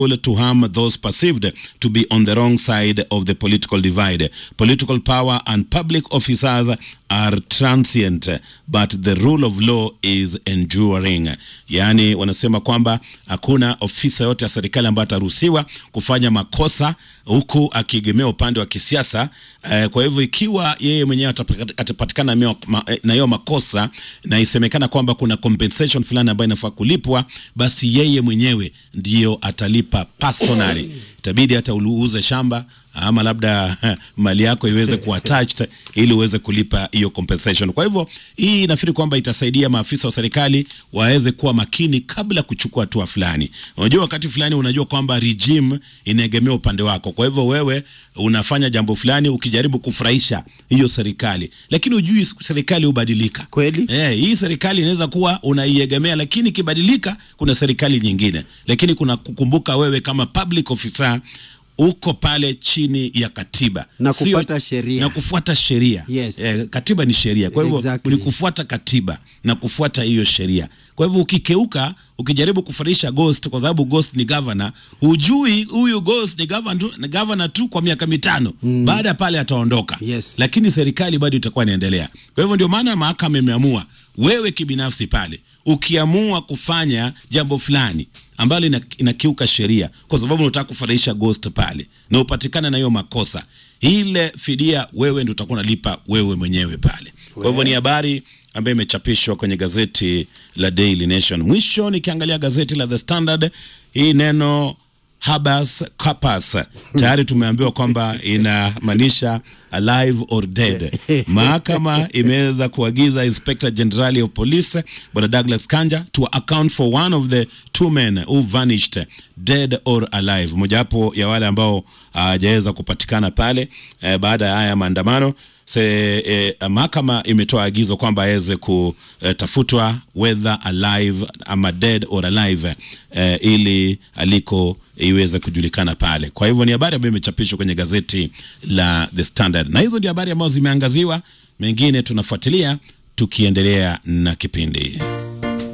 to harm those perceived to be on the wrong side of the political divide. Political power and public officers are transient, but the rule of law is enduring. Yaani wanasema kwamba hakuna ofisa yote ya serikali ambayo ataruhusiwa kufanya makosa huku akiegemea upande wa kisiasa. Eh, kwa hivyo ikiwa yeye mwenyewe atapata- atapatikana meo- ma- eh, na hiyo makosa na isemekana kwamba kuna compensation fulani ambayo inafaa kulipwa, basi yeye mwenyewe ndiyo atalipa personally. Itabidi hata uuze shamba ama labda mali yako iweze kuwa attached ili uweze kulipa hiyo compensation. Kwa hivyo hii nafikiri kwamba itasaidia maafisa wa serikali waweze kuwa makini kabla ya kuchukua hatua fulani. Unajua, wakati fulani unajua kwamba regime inaegemea upande wako, kwa hivyo wewe unafanya jambo fulani ukijaribu kufurahisha hiyo serikali, lakini ujui serikali hubadilika Kweli. Eh, hii serikali inaweza kuwa unaiegemea, lakini ikibadilika kuna serikali nyingine. Lakini kuna kukumbuka wewe kama public officer uko pale chini ya katiba Na Sio- kufuata sheria. na kufuata sheria Yes. eh, katiba ni sheria, kwa hivyo Exactly. ni kufuata katiba na kufuata hiyo sheria. Kwa hivyo ukikeuka, ukijaribu kufarisha ghost, kwa sababu ghost ni governor, hujui huyu ghost ni governor tu, ni governor tu kwa miaka mitano baada ya pale ataondoka Yes. lakini serikali bado itakuwa inaendelea. Kwa hivyo ndio maana mahakama imeamua wewe kibinafsi pale ukiamua kufanya jambo fulani ambalo ina- inakiuka sheria kwa sababu unataka kufurahisha ghost pale na upatikane na hiyo makosa, ile fidia wewe ndio utakuwa unalipa wewe mwenyewe pale. Kwa hivyo ni habari ambayo imechapishwa kwenye gazeti la Daily Nation. Mwisho nikiangalia gazeti la The Standard, hii neno habeas corpus tayari tumeambiwa kwamba inamaanisha alive or dead. Mahakama imeweza kuagiza Inspector General of Police Bwana Douglas Kanja to account for one of the two men who vanished dead or alive, mojawapo ya wale ambao hawajaweza kupatikana pale eh, baada ya haya maandamano se eh, mahakama imetoa agizo kwamba aweze kutafutwa whether alive ama dead or alive eh, ili aliko iweze kujulikana pale. Kwa hivyo ni habari ambayo imechapishwa kwenye gazeti la The Standard, na hizo ndio habari ambazo zimeangaziwa. Mengine tunafuatilia tukiendelea na kipindi.